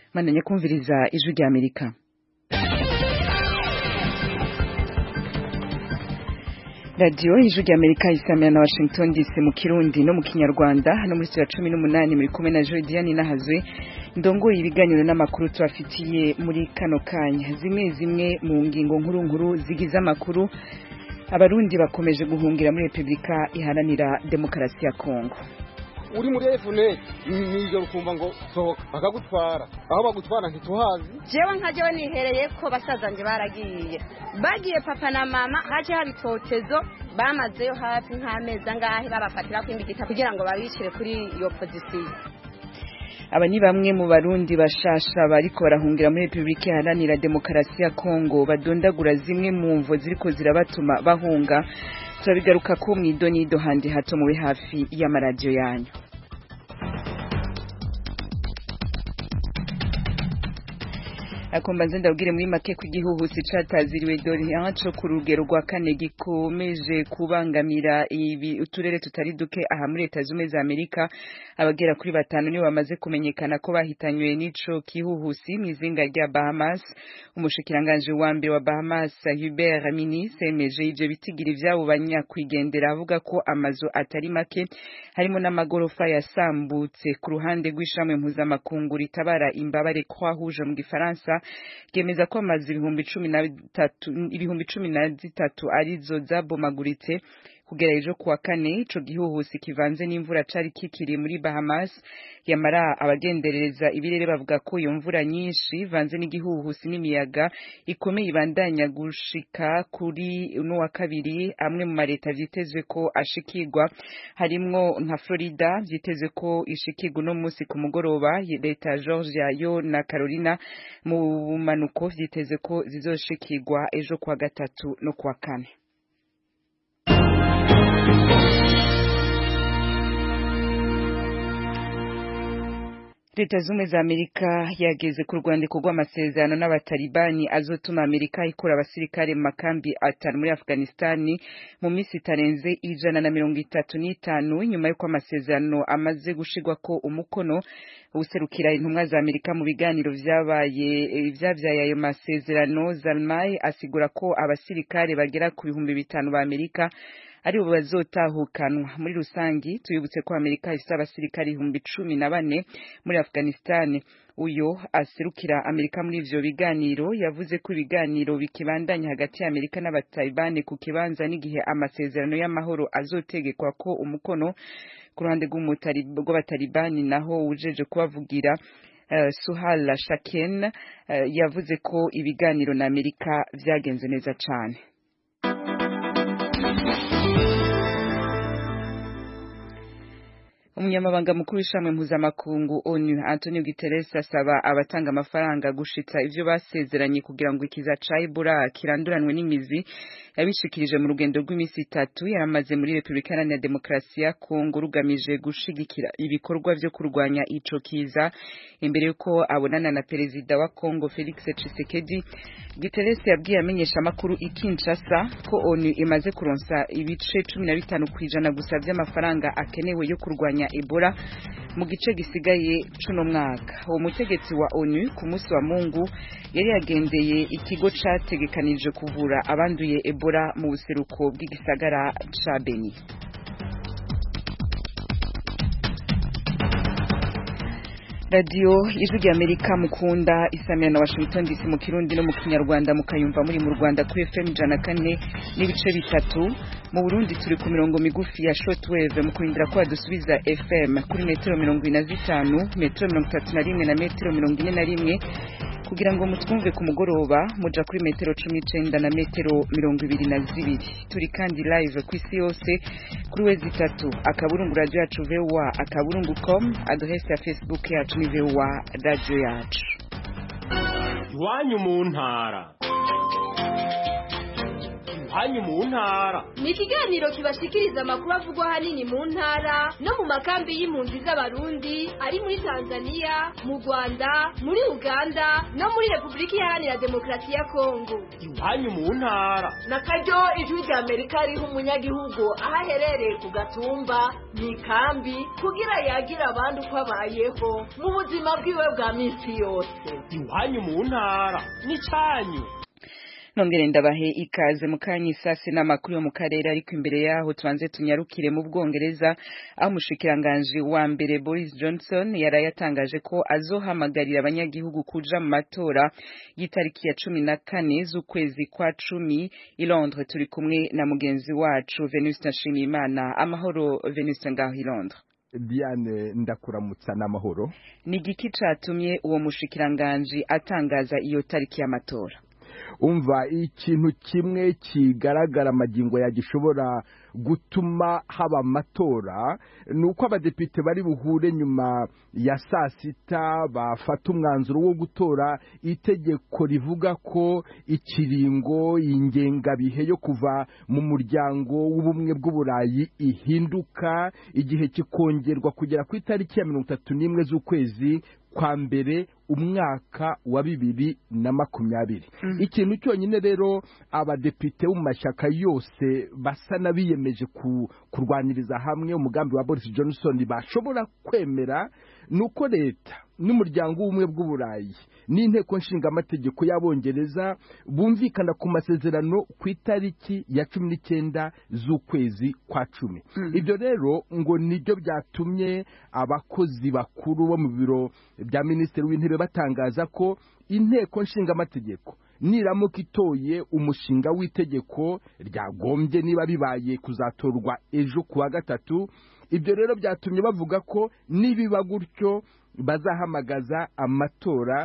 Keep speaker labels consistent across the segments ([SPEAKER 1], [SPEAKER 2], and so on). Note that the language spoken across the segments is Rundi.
[SPEAKER 1] mandanye kumviriza ijwi rya amerika radiyo ijwi rya amerika isamira na washington dc mu kirundi no mu kinyarwanda hano muri ya cumi n'umunani muri kumwe na jodiane nahazwe ndongoye ibiganiro n'amakuru tubafitiye muri kano kanya zimwe zimwe mu ngingo nkuru nkuru zigize amakuru abarundi bakomeje guhungira muri repubulika iharanira demokarasi ya kongo
[SPEAKER 2] uri muri efune nijoro ukumva ngo sohoka bakagutwara aho bagutwara ntituhazi
[SPEAKER 3] jewe nka jewe nihereye ko basazanje baragiye bagiye papa na mama haje haba itotezo bamazeyo hafi nk'amezi angahe babafatira kwimbigita kugira ngo babishire kuri iyo pozisiyo
[SPEAKER 1] aba ni bamwe mu barundi bashasha bariko barahungira muri repubulika iharanira demokarasi ya kongo badondagura zimwe mu mvo ziriko zirabatuma bahunga turabigaruka ko mw'idonido handi hato mube hafi y'amaradiyo yanyu akombanze ndabwire muri make ko igihuhusi cataziriwe Dorian co ku rugero rwa kane gikomeje kubangamira ibi uturere tutari duke aha muri leta zumwe za Amerika abagera kuri batanu nibo bamaze kumenyekana ko bahitanywe n'ico kihuhusi mw'izinga rya Bahamas umushikiranganje wa mbere wa Bahamas Hubert Minnis yemeje ivyo bitigira ivyabo banyakwigendera avuga ko amazu atari make harimo n'amagorofa yasambutse ku ruhande rw'ishamwe mpuzamakungu ritabara imbabare Croix Rouge mu gifaransa ryemeza ko amazu ibihumbi cumi na bitatu ibihumbi cumi na zitatu arizo zabomaguritse kugera ejo kuwa kane ico gihuhusi kivanze n'imvura cari kikiri muri Bahamas yamara abagenderereza ibirere bavuga ko iyo mvura nyinshi ivanze n'igihuhusi n'imiyaga ikomeye ibandanya gushika kuri uno wa kabiri amwe mu mareta vyitezwe ko ashikirwa harimwo nka Florida vyitezwe ko ishikirwa uno musi ku mugoroba leta ya Georgia yo na Carolina mu bumanuko vyitezwe ko zizoshikirwa ejo kuwa gatatu no kuwa kane leta zumwe za amerika yageze ku rwandiko rw'amasezerano n'abatalibani azotuma amerika ikura abasirikare mu makambi atanu muri afghanistani mu minsi itarenze ijana na mirongo itatu n'itanu nyuma y'uko amasezerano amaze gushirwako umukono userukira intumwa za amerika mu biganiro vyabaye vyavyaye ayo masezerano zalmai asigura ko abasirikare bagera ku bihumbi bitanu ba amerika aribo bazotahukanwa muri rusangi tuyibutse ko amerika ifite abasirikari ibihumbi cumi na bane muri afghanistan uyo aserukira amerika muri ivyo biganiro yavuze ko ibiganiro bikibandanya hagati ya amerika n'abatalibani ku kibanza n'igihe amasezerano y'amahoro azotegekwa ko umukono ku ruhande rw'abatalibani naho wujeje kubavugira Uh, Suhal Shaken uh, yavuze ko ibiganiro na Amerika vyagenze neza cane umunyamabanga mukuru w'ishamwe mpuzamakungu onu antonio guterres asaba abatanga amafaranga gushitsa ivyo basezeranye kugira ngo ikiza ca ebola kiranduranwe n'imizi yabishikirije mu rugendo rw'iminsi itatu yaramaze muri repubulika iharanira demokarasi ya kongo rugamije gushigikira ibikorwa vyo kurwanya ico kiza imbere yuko abonana na perezida wa kongo felix tshisekedi guterres yabwiye amenyesha amakuru i kinshasa ko onu imaze kuronsa ibice cumi na bitanu kw'ijana gusa vy'amafaranga akenewe yo kurwanya Ebola mu gice gisigaye cuno mwaka uwo mutegetsi wa ONU ku munsi wa Mungu yari yagendeye ikigo categekanije kuvura abanduye Ebola mu buseruko bw'igisagara ca Beni radiyo ijwi rya amerika mukunda isamira na washington dc mu kirundi no mu kinyarwanda mukayumva muri mu rwanda kuri fm ijana kane n'ibice bitatu mu burundi turi ku mirongo migufi ya shortwave mu kurindira ko badusubiza fm kuri metero mirongo ine na zitanu metero mirongo itatu na rimwe na metero mirongo ine na rimwe kugira ngo mutwumve ku mugoroba muja kuri metero cumi n'icenda na metero mirongo ibiri na zibiri turi kandi live ku isi yose kuri wezi itatu akaburungu radio yacu voa akaburungu com adresse ya facebook yacu ni voa radio yacu
[SPEAKER 4] iwanyu mu ntara iwanyu mu ntara
[SPEAKER 5] ni ikiganiro kibashikiriza amakuru avugwa ahanini mu ntara no mu makambi y'impunzi z'abarundi ari muri tanzania mu rwanda muri uganda no muri repubulika iharanira demokarasi ya kongo
[SPEAKER 4] iwanyu mu ntara
[SPEAKER 6] na karyo ijwi rya amerika riha umunyagihugu aho aherereye ku gatumba mu ikambi kugira yagire abandi uko abayeho mu buzima bwiwe bwa minsi yose
[SPEAKER 4] iwanyu mu ntara n'icyanyu
[SPEAKER 1] nongere ndabahe ikaze mu kanya isase n'amakuru yo mu karere ariko imbere yaho tubanze tunyarukire mu bwongereza aho umushikiranganji wa mbere Boris Johnson yaraye yatangaje ko azohamagarira abanyagihugu kuja mu matora y'itariki ya cumi na kane z'ukwezi kwa cumi i Londres turi kumwe na mugenzi wacu Venuste Nshimiyimana amahoro Venuste ngaho i Londres
[SPEAKER 7] Diane ndakuramutsa n'amahoro
[SPEAKER 1] ni igiki catumye uwo mushikiranganji atangaza iyo tariki y'amatora
[SPEAKER 7] umva ikintu kimwe kigaragara amagingo ya gishobora gutuma haba amatora ni uko abadepite bari buhure nyuma ya saa sita bafata umwanzuro wo gutora itegeko rivuga ko ikiringo ingengabihe yo kuva mu muryango w'ubumwe bw'uburayi ihinduka igihe kikongerwa kugera ku itariki ya mirongo itatu n'imwe z'ukwezi kwa mbere umwaka wa bibiri na makumyabiri ikintu cyonyine rero abadepite bo mu mashyaka yose basa n'abiyemeje kurwaniriza hamwe umugambi wa Boris Johnson bashobora kwemera ni uko leta n'umuryango w'ubumwe bw'uburayi n'inteko nshingamategeko y'abongereza bumvikana ku masezerano ku itariki ya cumi n'icyenda z'ukwezi kwa cumi ibyo rero ngo nibyo byatumye abakozi bakuru bo mu biro bya minisitiri w'intebe batangaza ko inteko nshingamategeko niramuka itoye umushinga w'itegeko ryagombye niba bibaye kuzatorwa ejo ku wa gatatu ibyo rero byatumye bavuga ko nibiba gutyo bazahamagaza amatora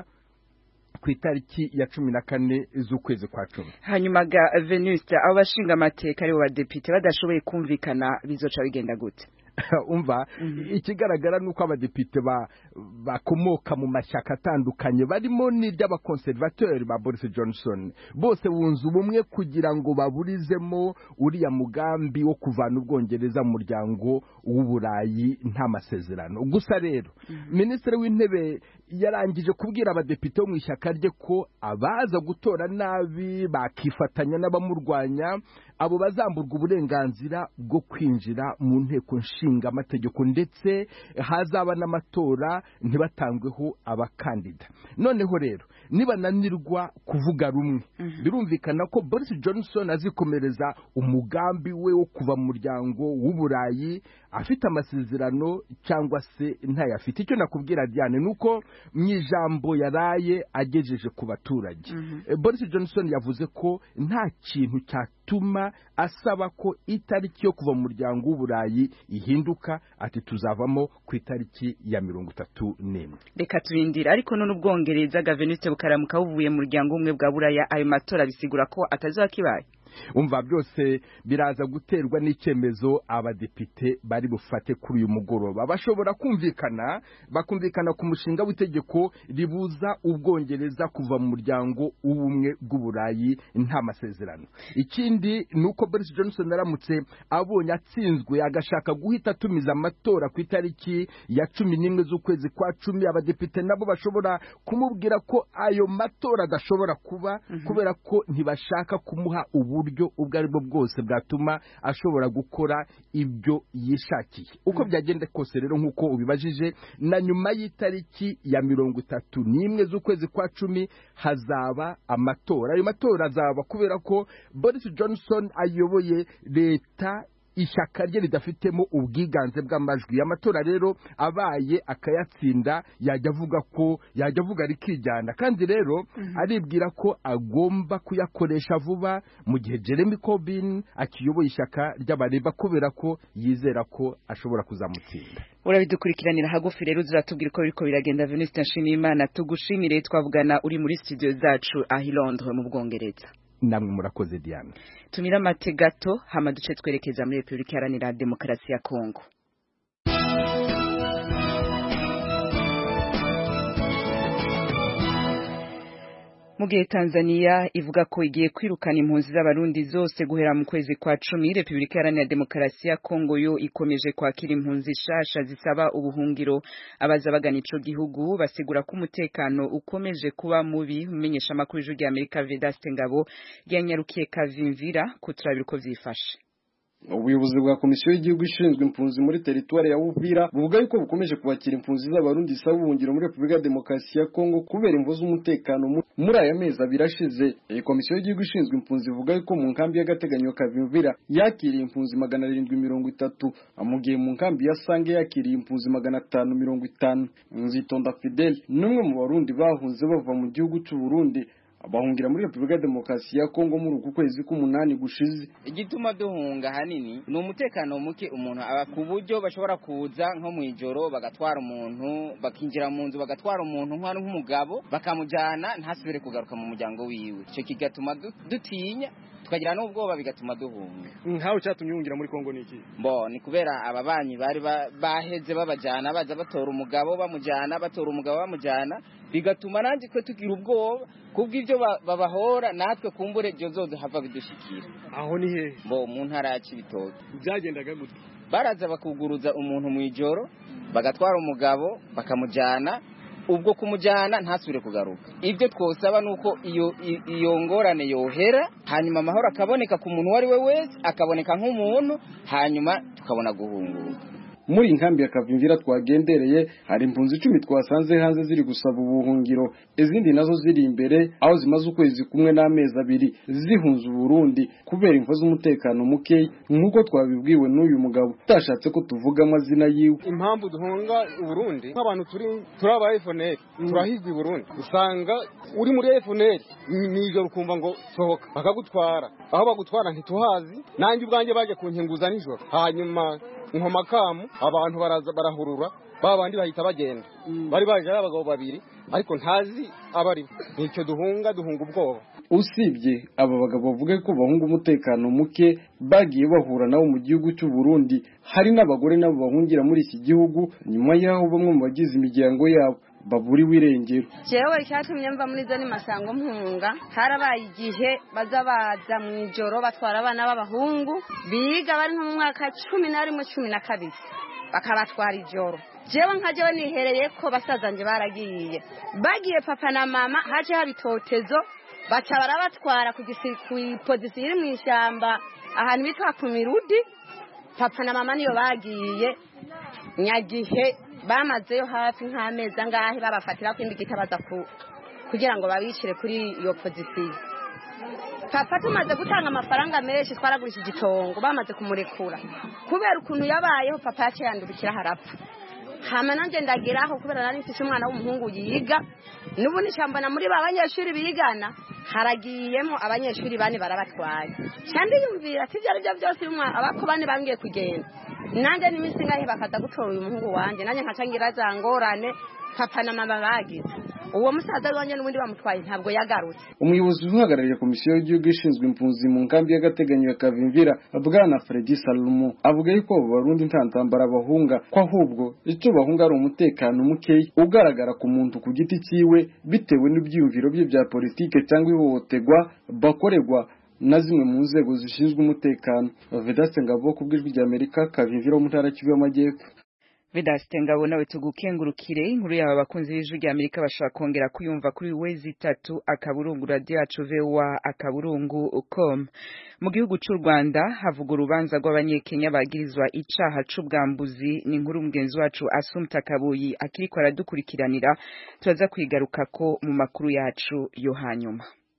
[SPEAKER 7] ku itariki ya cumi na kane z'ukwezi kwa cumi
[SPEAKER 1] hanyuma ga venuste abo bashinga amateka aribo badepite badashoboye kumvikana bizoca bigenda gute
[SPEAKER 7] umva ikigaragara ni uko abadepite bakomoka mu mashyaka atandukanye barimo n'iry'abakonservateri ba Boris Johnson bose bunze ubumwe kugira ngo baburizemo uriya mugambi wo kuvana ubwongereza mu muryango w'uburayi nta masezerano gusa rero minisitiri w'intebe yarangije kubwira abadepite bo mu ishyaka rye ko abaza gutora nabi bakifatanya n'abamurwanya abo bazamburwa uburenganzira bwo kwinjira mu nteko nshinga amategeko ndetse hazaba n'amatora ntibatangweho abakandida noneho rero nibananirwa kuvuga rumwe birumvikana ko Boris Johnson azikomereza umugambi we wo kuva mu muryango w'uburayi afite amasezerano cyangwa se ntayafite icyo nakubwira Diane ni uko mu ijambo yaraye agejeje ku baturage Boris Johnson yavuze ko nta kintu cyatuma asaba ko itariki yo kuva mu muryango w'uburayi ihinduka ati tuzavamo ku itariki ya mirongo itatu n'imwe
[SPEAKER 1] reka turindira ariko none ubwongereza gaveniste bukaramuka buvuye mu muryango umwe bwa buraya ayo matora bisigura ko atazaba kibaye
[SPEAKER 7] umva byose biraza guterwa n'icyemezo abadepite bari bufate kuri uyu mugoroba bashobora kumvikana bakumvikana ku mushinga w'itegeko ribuza ubwongereza kuva mu muryango w'ubumwe bw'uburayi nta masezerano ikindi ni uko Boris Johnson aramutse abonye atsinzwe agashaka guhita atumiza amatora ku itariki ya cumi n'imwe z'ukwezi kwa cumi abadepite nabo bashobora kumubwira ko ayo matora adashobora kuba kubera ko ntibashaka kumuha ubu uburyo ubwo ari bwo bwose bwatuma ashobora gukora ibyo yishakiye uko byagenda kose rero nk'uko ubibajije na nyuma y'itariki ya mirongo itatu n'imwe z'ukwezi kwa cumi hazaba amatora ayo matora azaba kubera ko Boris Johnson ayoboye leta ishyaka rye ridafitemo ubwiganze bw'amajwi amatora rero abaye akayatsinda yajya avuga ko yajya avuga rikijyana kandi rero aribwira ko agomba kuyakoresha vuba mu gihe Jeremy Corbyn akiyoboye ishyaka ry'abareba kubera ko yizera ko ashobora kuzamutsinda
[SPEAKER 1] urabidukurikiranira hagufi rero uziratubwira uko biriko biragenda Venuste Nshimiyimana tugushimire twavugana uri muri studio zacu aho i Londres mu Bwongereza
[SPEAKER 7] namwe murakoze Diane
[SPEAKER 1] tumira amate gato hama duce twerekeza muri Repubulika Iharanira Demokarasi ya Kongo mu gihe Tanzania ivuga ko igiye kwirukana impunzi z'abarundi zose guhera mu kwezi kwa cumi Repubulika Iharanira Demokarasi ya Kongo yo ikomeje kwakira impunzi shasha zisaba ubuhungiro abaza bagana ico gihugu basigura ko umutekano ukomeje kuba mubi umenyesha amakuru y'ijwi rya Amerika Vedaste Ngabo yanyarukiye Kavimvira kuturabira uko vyifashe
[SPEAKER 8] ubuyobozi bwa komisiyo y'igihugu ishinzwe impunzi muri teritwari ya Uvira buvuga yuko bukomeje kubakira impunzi z'abarundi zisaba ubuhungiro muri Repubulika ya Demokarasi ya Kongo kubera imvo z'umutekano muri aya mezi abiri ashize iyi komisiyo y'igihugu ishinzwe impunzi ivuga yuko mu nkambi y'agateganyo Kavimvira yakiriye impunzi magana arindwi mirongo itatu mu gihe mu nkambi ya Sange yakiriye impunzi magana atanu mirongo itanu Nzitonda Fidel n'umwe mu barundi bahunze bava mu gihugu cy'u Burundi bahungira muri Repubulika ya Demokarasi ya Kongo muri uku kwezi k'umunani gushize
[SPEAKER 9] igituma duhunga hanini ni umutekano muke umuntu aba ku buryo bashobora kuza nko mu ijoro bagatwara umuntu bakinjira mu nzu bagatwara umuntu nk'ari nk'umugabo bakamujyana ntasubire kugaruka mu muryango wiwe icyo kigatuma dutinya tukagira n'ubwoba bigatuma duhunga
[SPEAKER 2] nkawe cyatumye uhungira muri Kongo niki
[SPEAKER 9] mbo ni kubera ababanyi bari baheze babajyana baza batora umugabo bamujyana batora umugabo bamujyana bigatuma nanjye twe tugira ubwoba kubw'ibyo babahora natwe kumbure ibyo zose hava bidushikira
[SPEAKER 2] aho ni hehe
[SPEAKER 9] mbo mu ntara ya Cibitoke
[SPEAKER 2] byagendaga gute
[SPEAKER 9] baraza bakuguruza umuntu mu ijoro bagatwara umugabo bakamujyana ubwo kumujyana ntasubire kugaruka ibyo twosaba ni uko iyo iyo ngorane yohera hanyuma amahoro akaboneka ku muntu uwo ari we wese akaboneka nk'umuntu hanyuma tukabona guhunguka
[SPEAKER 8] muri inkambi ya Kavimvira twagendereye hari impunzi icumi twasanze hanze ziri gusaba ubuhungiro izindi nazo ziri imbere aho zimaze ukwezi kumwe n'amezi abiri zihunze Burundi kubera imvo z'umutekano muke nk'uko twabibwiwe n'uyu mugabo utashatse ko tuvuga amazina yiwe
[SPEAKER 2] impamvu duhunga Burundi nk'abantu turi turi aba FNL turahigwa i Burundi usanga uri muri FNL nijoro ukumva ngo sohoka bakagutwara aho bagutwara ntituhazi nanjye ubwanjye baje kunkinguza nijoro hanyuma nkomakamu abantu baraza barahurura ba bandi bahita bagenda bari baje ari abagabo babiri ariko ntazi abari nicyo duhunga duhunga ubwoba
[SPEAKER 8] usibye aba bagabo bavuga ko bahunga umutekano muke bagiye bahura nabo mu gihugu cy'u Burundi hari n'abagore nabo bahungira muri iki gihugu nyuma y'aho bamwe mu bagize imiryango yabo baburiwe irengero
[SPEAKER 3] jewe icyatumye mva muri zone masango mpunga harabaye igihe baza baza mu ijoro batwara abana b'abahungu biga bari nko mu mwaka cumi na rimwe cumi na kabiri bakabatwara ijoro jewe nka jewe nihereye ko basazanje baragiye bagiye papa na mama haje haba itotezo baca barabatwara ku ipozisiyo iri mu ishyamba ahantu bitwa ku mirudi papa na mama niyo bagiye nyagihe bamazeyo hafi nk'amezi angahe babafatira ko indi baza kugira ngo babicire kuri iyo pozisiyo papa tumaze gutanga amafaranga menshi twaragurishije itongo bamaze kumurekura kubera ukuntu yabayeho papa yaciye yandurukira harapfa hama nanjye ndageraho kubera nari mfite umwana w'umuhungu yiga n'ubu nishambona muri ba banyeshuri bigana haragiyemo abanyeshuri bane barabatwaye cyane yumvira ati ibyo ari byo byose abako bane bambwiye kugenda nanjye n'iminsi ingahe bakaza gutora uyu muhungu wanjye nanjye nkaca ngira za ngorane papa na mama bagize uwo musaza wanjye n'ubundi bamutwaye ntabwo yagarutse
[SPEAKER 8] umuyobozi uhagarariye komisiyo y'igihugu ishinzwe impunzi mu nkambi y'agateganyo ya Kavimvira bwana Fredi Salomo avuga yuko abo barundi nta ntambara bahunga ko ahubwo icyo bahunga ari umutekano muke ugaragara ku muntu ku giti cyiwe bitewe n'ibyiyumviro bye bya politike cyangwa ihohoterwa bakorerwa na zimwe mu nzego zishinzwe umutekano Vedaste Ngabo ku bw'ijwi rya Amerika Kavimvira mu ntara y'Kivu y'Amajyepfo
[SPEAKER 1] Vedaste Ngabo nawe tugukengurukire inkuru yaba bakunzi b'ijwi rya Amerika bashaka kongera kuyumva kuri wezi itatu akaburungu radio yacu vewa akaburungu com mu gihugu cy'u Rwanda havuga urubanza rw'abanyekenya bagirizwa icaha c'ubwambuzi ni inkuru mugenzi wacu Asumta Kabuyi akiriko aradukurikiranira turaza kwigaruka ko mu makuru yacu yo hanyuma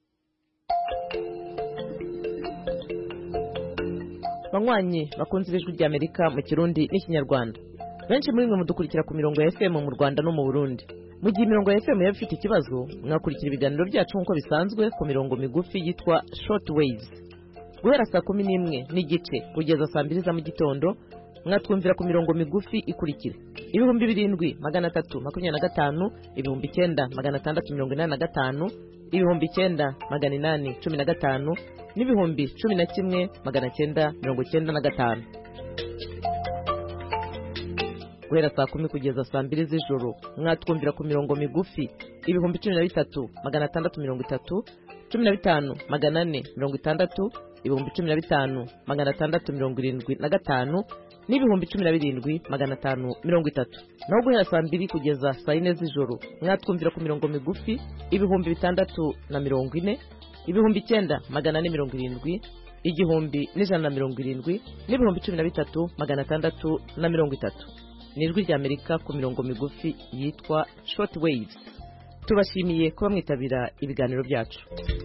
[SPEAKER 10] banywanyi bakunze ibijwi rya Amerika mu Kirundi n'ikinyarwanda benshi muri mwe mudukurikira ku mirongo ya FM mu Rwanda no mu Burundi mu gihe imirongo ya FM yaba ifite ikibazo mwakurikira ibiganiro byacu nk'uko bisanzwe ku mirongo migufi yitwa short waves guhera saa kumi n'imwe n'igice kugeza saa mbiri za mu gitondo mwatwumvira ku mirongo migufi ikurikira ibihumbi birindwi magana atatu makumyabiri na gatanu ibihumbi icyenda magana atandatu mirongo inani na gatanu ibihumbi icyenda magana inani cumi na gatanu n'ibihumbi cumi na kimwe magana cyenda mirongo cyenda na gatanu guhera saa kumi kugeza saa mbiri z'ijoro mwatwumvira ku mirongo migufi ibihumbi cumi na bitatu magana atandatu mirongo itatu cumi na bitanu magana ane mirongo itandatu ibihumbi cumi na bitanu magana atandatu mirongo irindwi na gatanu n'ibihumbi cumi na birindwi magana atanu mirongo itatu naho guhera saa mbiri kugeza saa yine z'ijoro mwatwumvira ku mirongo migufi ibihumbi bitandatu na mirongo ine ibihumbi icyenda magana ane mirongo irindwi igihumbi n'ijana na mirongo irindwi n'ibihumbi cumi na bitatu magana atandatu na mirongo itatu ni ijwi ry'amerika ku mirongo migufi yitwa short waves tubashimiye kuba mwitabira ibiganiro byacu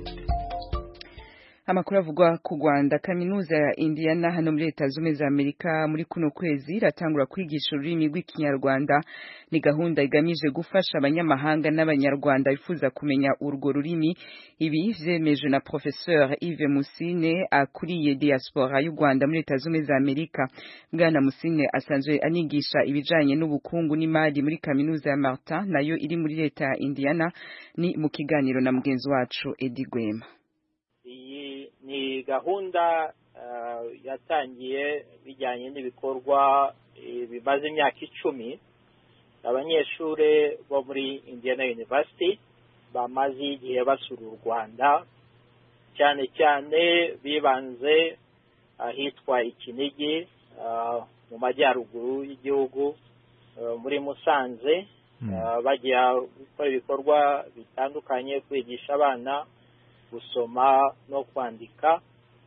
[SPEAKER 1] amakuru avugwa ku Rwanda kaminuza ya Indiana hano muri leta zumwe za Amerika muri kuno kwezi iratangura kwigisha ururimi rw'ikinyarwanda ni gahunda igamije gufasha abanyamahanga n'abanyarwanda bifuza kumenya urwo rurimi ibi vyemejwe na professeur Yves Musine akuriye diaspora y'u Rwanda muri leta zumwe za Amerika bwana Musine asanzwe anigisha ibijanye n'ubukungu n'imari muri kaminuza ya Martin nayo iri muri leta ya Indiana ni mu kiganiro na mugenzi wacu Eddie Gwema
[SPEAKER 11] iyi ni gahunda yatangiye bijyanye n'ibikorwa bimaze imyaka icumi abanyeshuri bo muri Indiana University bamaze igihe basura u Rwanda cyane cyane bibanze ahitwa ikinigi mu majyaruguru y'igihugu muri Musanze bajya gukora ibikorwa bitandukanye kwigisha abana gusoma no kwandika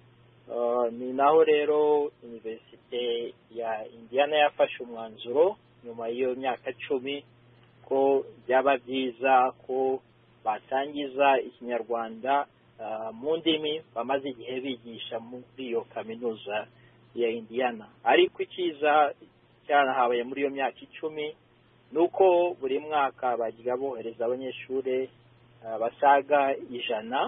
[SPEAKER 11] ni naho rero iniverisite ya Indiana yafashe umwanzuro nyuma y'iyo myaka cumi ko byaba byiza ko batangiza ikinyarwanda mu ndimi bamaze igihe bigisha muri iyo kaminuza ya Indiana ariko icyiza cyanahabaye muri iyo myaka icumi ni uko buri mwaka bajya bohereza abanyeshuri basaga ijana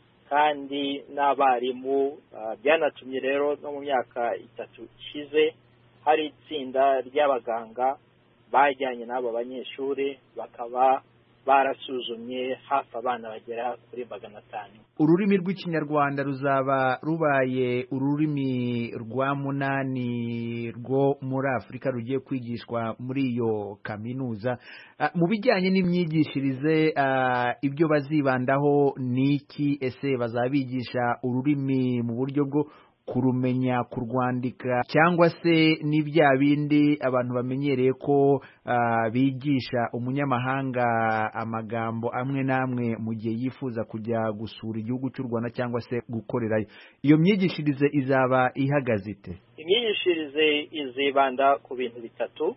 [SPEAKER 11] kandi n'abarimu byanatumye rero no mu myaka itatu ishize hari itsinda ry'abaganga bajyanye n'abo banyeshuri bakaba barasuzumye hafi abana bagera kuri magana atanu
[SPEAKER 12] ururimi rw'ikinyarwanda ruzaba rubaye ururimi rwa munani rwo muri afurika rugiye kwigishwa muri iyo kaminuza mu bijyanye n'imyigishirize ibyo bazibandaho ni iki ese bazaba bigisha ururimi mu buryo bwo kurumenya kurwandika cyangwa se ni bya bindi abantu bamenyereye ko bigisha umunyamahanga amagambo amwe n'amwe mu gihe yifuza kujya gusura igihugu cy'u Rwanda cyangwa se gukorerayo iyo myigishirize izaba ihagaze ite
[SPEAKER 11] imyigishirize izibanda ku bintu bitatu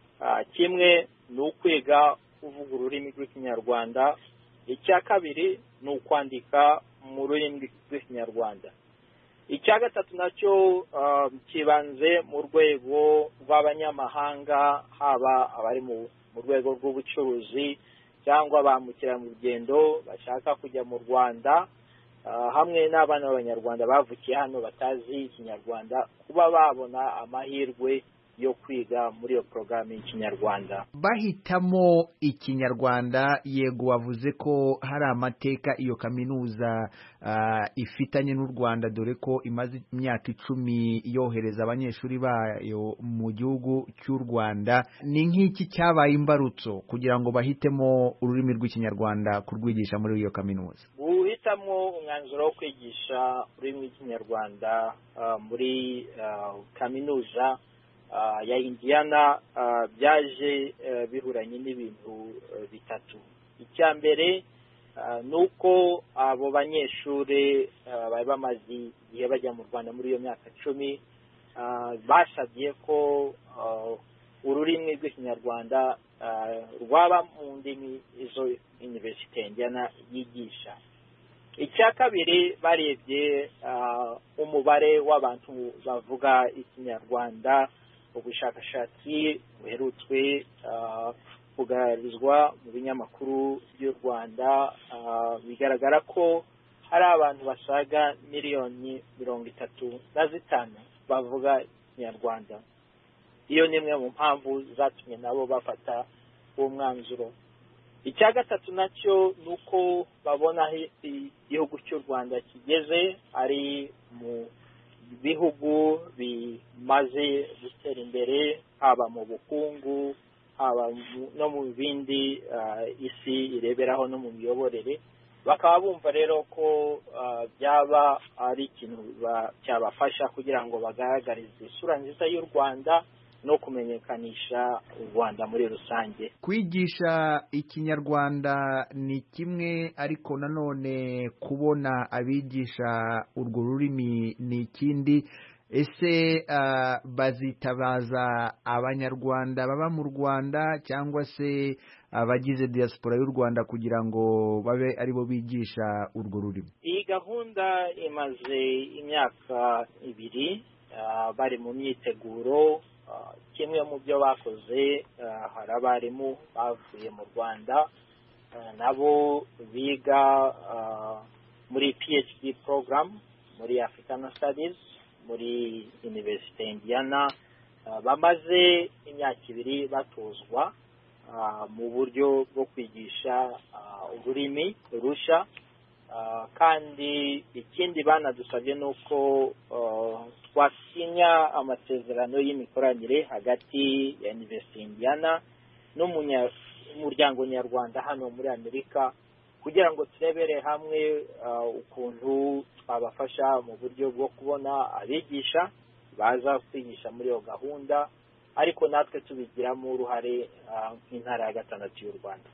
[SPEAKER 11] kimwe ni ukwiga kuvuga ururimi rw'ikinyarwanda icya kabiri ni ukwandika mu rurimi rw'ikinyarwanda icya gatatu nacyo kibanze mu rwego rw'abanyamahanga haba abari mu rwego rw'ubucuruzi cyangwa ba mukerarugendo bashaka kujya mu rwanda hamwe n'abana b'abanyarwanda bavukiye hano batazi ikinyarwanda kuba babona amahirwe yo kwiga muri iyo porogaramu y'ikinyarwanda
[SPEAKER 12] bahitamo ikinyarwanda yego wavuze ko hari amateka iyo kaminuza ifitanye n'u rwanda dore ko imaze imyaka icumi yohereza abanyeshuri bayo mu gihugu cy'u rwanda ni nk'iki cyabaye imbarutso kugira ngo bahitemo ururimi rw'ikinyarwanda kurwigisha muri iyo kaminuza
[SPEAKER 11] guhitamo umwanzuro wo kwigisha ururimi rw'ikinyarwanda muri kaminuza ya Indiana byaje bihuranye n'ibintu bitatu icya mbere ni uko abo banyeshuri bari bamaze igihe bajya mu rwanda muri iyo myaka cumi basabye ko ururimi rw'ikinyarwanda rwaba mu ndimi izo iniverisite Indiana yigisha icya kabiri barebye umubare w'abantu bavuga ikinyarwanda ubushakashatsi buherutswe kugaragarizwa mu binyamakuru by'u rwanda bigaragara ko hari abantu basaga miliyoni mirongo itatu na zitanu bavuga ikinyarwanda iyo ni imwe mu mpamvu zatumye nabo bafata uwo mwanzuro icya gatatu nacyo ni uko babona aho igihugu cy'u rwanda kigeze ari mu bihugu bimaze gutera imbere haba mu bukungu haba no mu bindi isi ireberaho no mu miyoborere bakaba bumva rero ko byaba ari ikintu cyabafasha kugira ngo bagaragarize isura nziza y'u rwanda no kumenyekanisha u rwanda muri rusange
[SPEAKER 12] kwigisha ikinyarwanda ni kimwe ariko nanone kubona abigisha urwo rurimi ni ikindi ese bazitabaza abanyarwanda baba mu rwanda cyangwa se abagize diaspora y'u rwanda kugira ngo babe aribo bigisha urwo rurimi
[SPEAKER 11] iyi gahunda imaze imyaka ibiri bari mu myiteguro kimwe mu byo bakoze hari abarimu bavuye mu rwanda nabo biga muri phd program muri african studies muri universite indiana bamaze imyaka ibiri batozwa mu buryo bwo kwigisha ururimi rushya kandi ikindi banadusabye ni uko twasinya amasezerano y'imikoranire hagati ya universite indiana n'umuryango nyarwanda hano muri amerika kugira ngo turebere hamwe ukuntu twabafasha mu buryo bwo kubona abigisha baza kwigisha muri iyo gahunda ariko natwe tubigiramo uruhare nk'intara ya gatandatu y'u rwanda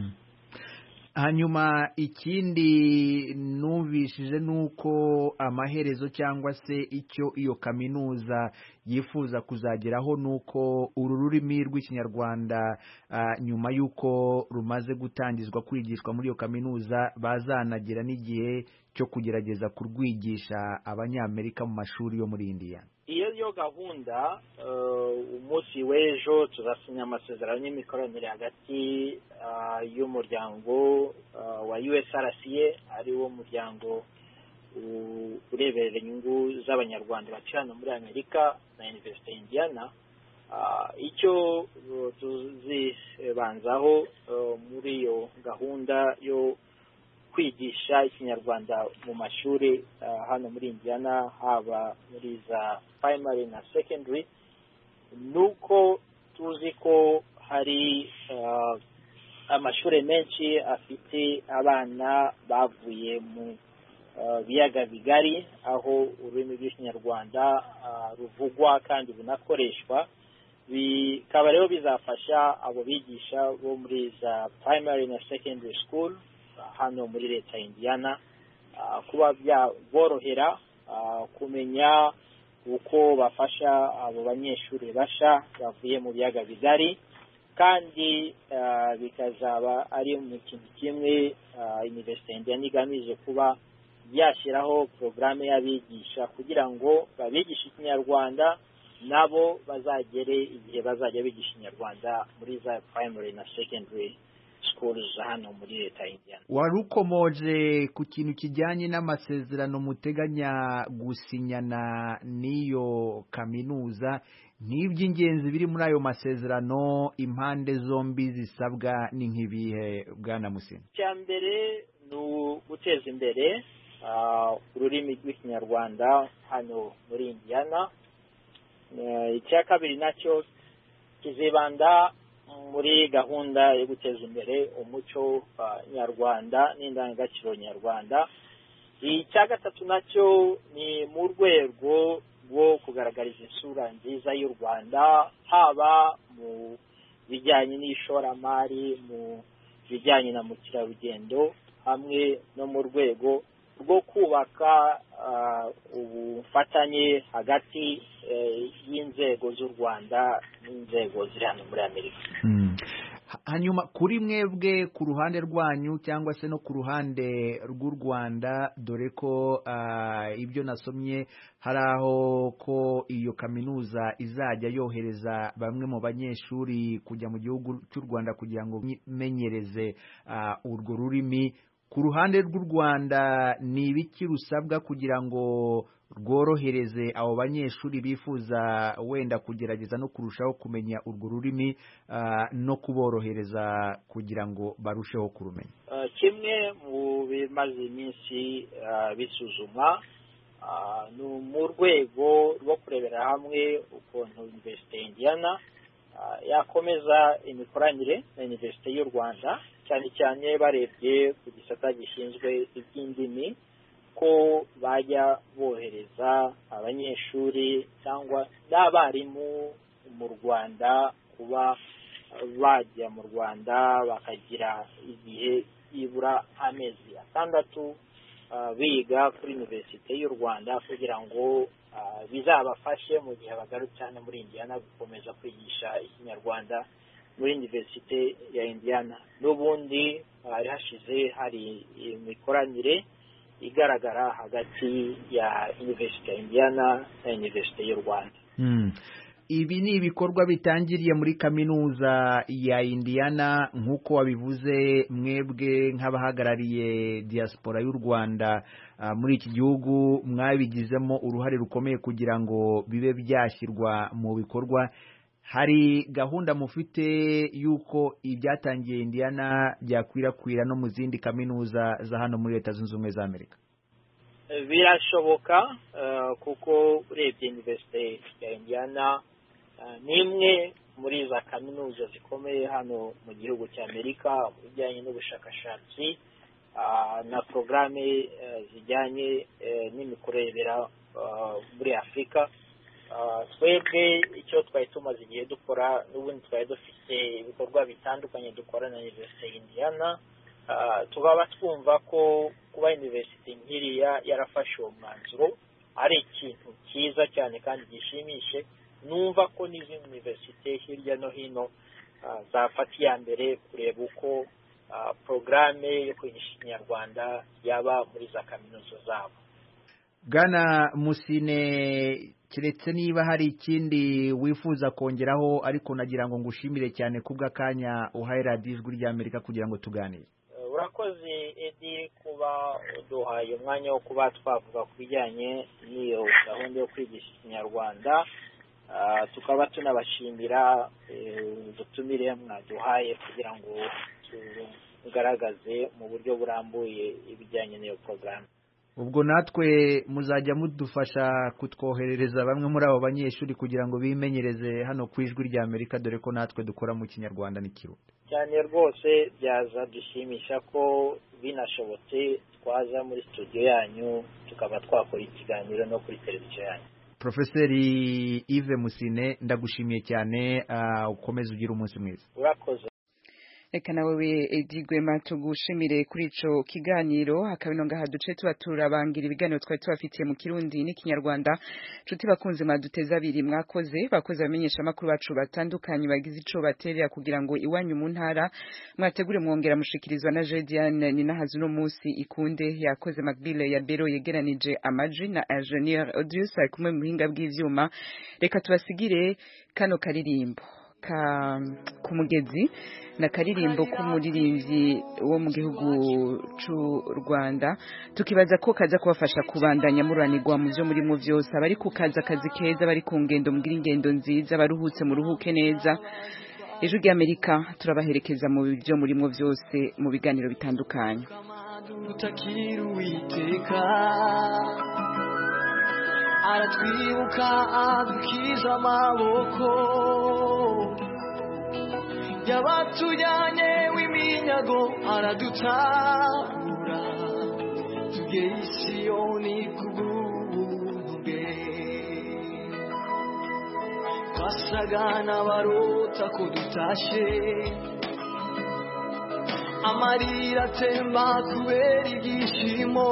[SPEAKER 12] hanyuma ikindi numvishije ni uko amaherezo cyangwa se icyo iyo kaminuza yifuza kuzageraho ni uko uru rurimi rw'ikinyarwanda nyuma y'uko rumaze gutangizwa kwigishwa muri iyo kaminuza bazanagira n'igihe cyo kugerageza kurwigisha abanyamerika mu mashuri yo muri indiya
[SPEAKER 11] iyo yo gahunda umunsi w'ejo tuzasinya amasezerano y'imikoranire hagati y'umuryango wa usrca ari wo muryango ureberera inyungu z'abanyarwanda batuye hano muri amerika na universite indiana icyo tuzibanzaho muri iyo gahunda yo kwigisha ikinyarwanda mu mashuri hano muri indiana haba muri za primary na secondary ni uko tuzi ko hari amashuri menshi afite abana bavuye mu biyaga bigari aho ururimi rw'ikinyarwanda ruvugwa kandi bunakoreshwa bikaba rero bizafasha abo bigisha bo muri za primary na secondary school hano muri leta ya indiana kuba byaborohera kumenya uko bafasha abo banyeshuri basha bavuye mu biyaga bigari kandi bikazaba ari mu kintu kimwe universite indiana igamije kuba yashyiraho porogaramu y'abigisha kugira ngo babigishe ikinyarwanda nabo bazagere igihe bazajya bigisha ikinyarwanda muri za primary na secondary schools hano muri leta y'indiana
[SPEAKER 12] wari ukomoje ku kintu kijyanye n'amasezerano muteganya gusinyana n'iyo kaminuza n'iby'ingenzi biri muri ayo masezerano impande zombi zisabwa ni nk'ibihe bwana musina
[SPEAKER 11] icya mbere ni uguteza imbere ururimi rw'ikinyarwanda hano muri indiana icya kabiri nacyo kizibanda muri gahunda yo guteza imbere umuco nyarwanda n'indangagaciro nyarwanda icya gatatu nacyo ni mu rwego rwo kugaragariza isura nziza y'u rwanda haba mu bijyanye n'ishoramari mu bijyanye na mukerarugendo hamwe no mu rwego rwo kubaka ubufatanye hagati y'inzego z'u rwanda n'inzego ziri hano muri amerika
[SPEAKER 12] hanyuma kuri mwebwe ku ruhande rwanyu cyangwa se no ku ruhande rw'u rwanda dore ko ibyo nasomye hari aho ko iyo kaminuza izajya yohereza bamwe mu banyeshuri kujya mu gihugu cy'u rwanda kugira ngo bimenyereze urwo rurimi ku ruhande rw'u rwanda ni ibiki rusabwa kugira ngo rworohereze abo banyeshuri bifuza wenda kugerageza no kurushaho kumenya urwo rurimi no kuborohereza kugira ngo barusheho kurumenya
[SPEAKER 11] kimwe mu bimaze iminsi bisuzumwa ah, ni mu rwego rwo kurebera hamwe ukuntu Universite ya Indiana ah, yakomeza imikoranire na Universite y'u Rwanda cyane cyane barebye ku gisata gishinzwe iby'indimi ko bajya bohereza abanyeshuri cyangwa n'abarimu mu Rwanda kuba bajya mu Rwanda bakagira igihe byibura amezi atandatu ah, biga kuri Universite y'u Rwanda kugira ngo ah, bizabafashe mu gihe bagarutse hano muri Indiana gukomeza kwigisha ikinyarwanda muri Universite ya Indiana n'ubundi hari hashize hari imikoranire igaragara hagati ya Universite ya Indiana na Universite y'u Rwanda
[SPEAKER 12] Hmm. ibi ni ibikorwa bitangiriye muri kaminuza ya Indiana nk'uko wabivuze mwebwe nk'abahagarariye diaspora y'u Rwanda ah, muri iki gihugu mwabigizemo uruhare rukomeye kugira ngo bibe byashyirwa mu bikorwa hari gahunda mufite y'uko ibyatangiye Indiana byakwirakwira no mu zindi kaminuza za hano muri leta zunze ubumwe za Amerika
[SPEAKER 11] birashoboka eh, kuko urebye Universite ya Indiana eh, ni imwe muri za kaminuza zikomeye hano mu gihugu cya Amerika mu bijyanye n'ubushakashatsi ah, na porogaramu eh, zijyanye eh, n'imikorebera ah, muri Afurika Ah, twebwe icyo twari tumaze igihe dukora n'ubundi twari dufite ibikorwa bitandukanye dukora na Universite ya Indiana Ah, tukaba twumva ko kuba Universite nkiriya yarafashe uwo mwanzuro ari ikintu cyiza cyane kandi gishimishe numva ko n'izindi universite hirya no hino ah, zafata iya mbere kureba uko ah, porogaramu yo kwigisha ikinyarwanda yaba muri za kaminuza zabo
[SPEAKER 12] Bwana Musine keretse niba hari ikindi wifuza kongeraho ariko nagira ngo ngushimire cyane kubw'akanya uhaye radiyo ijwi ry'Amerika kugira ngo tuganire
[SPEAKER 11] Eh, urakoze edi kuba uduhaye umwanya wo kuba twavuga ku bijyanye n'iyo gahunda yo kwigisha ikinyarwanda Ah, tukaba tunabashimira eh, ubutumire mwaduhaye kugira ngo tugaragaze mu buryo burambuye ibijyanye n'iyo porogaramu
[SPEAKER 12] ubwo natwe muzajya mudufasha kutwoherereza bamwe muri abo banyeshuri kugira ngo bimenyereze hano ku ijwi ry'Amerika dore ko natwe dukora mu kinyarwanda n'ikirundi
[SPEAKER 11] cyane rwose byaza dushimisha ko binashobotse twaza muri studio yanyu tukaba twakora ikiganiro no kuri televiziyo yanyu
[SPEAKER 12] Profeseri Yves Musine ndagushimiye cyane ah, ukomeze ugire umunsi mwiza
[SPEAKER 11] urakoze
[SPEAKER 1] reka nawe edi gwema tugushimire kuri ico kiganiro akabino ngaha duce tuba turabangira ibiganiro twari tubafitiye mu kirundi n'ikinyarwanda nshuti bakunze mwaduteza abiri mwakoze bakoze abamenyesha amakuru bacu batandukanye bagize ico baterera kugira ngo iwanyu mu ntara mwategure mwongera mushikirizwa na Jediane Ninahazu no musi ikunde yakoze Macbile ya Bero yegeranije amaji na Engineer Odius ari kumwe mu buhinga bw'ivyuma reka tubasigire kano karirimbo ka kumugezi na karirimbo k'umuririmbyi wo mu gihugu c'u Rwanda tukibaza ko kaza kubafasha kubandanya muranirwa mu byo murimo byose abari ku kazi akazi keza bari ku ngendo mugira ingendo nziza baruhutse muruhuke neza ejo ry'Amerika turabaherekeza mu byo murimo byose mu biganiro bitandukanye
[SPEAKER 13] utakira uwiteka aratwibuka adukiza amaboko yabatujyanye w'iminyago aradutabura tugeye i siyoni kubw'ubuntu bwe twasaga n'abarota ko dutashe amarira atemba kubera ibyishimo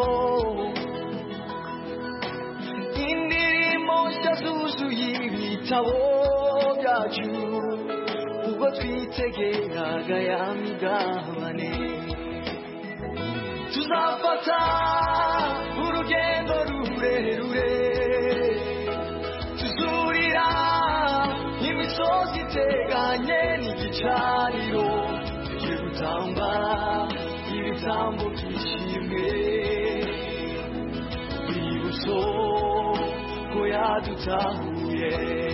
[SPEAKER 13] indirimbo nshya zuzuye ibitabo byacu ubwo twitegeraga ya migabane tuzafata urugendo rurerure tuzurira imisozi iteganye n'igicaniro tugiye gutamba ibitambo byishimwe urwibutso ko yadutahuye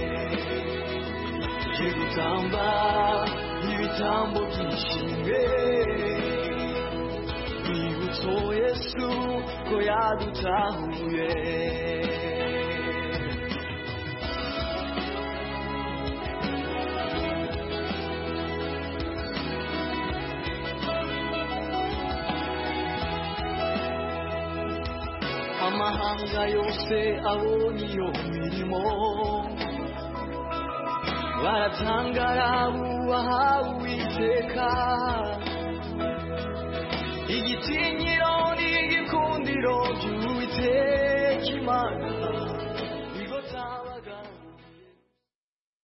[SPEAKER 13] tugiye gutamba ibitambo byishimwe urwibutso amaso yesu ko yadutahuye amahanga yose abonye iyo mirimo baratangara bubaha uwiteka igitinyiro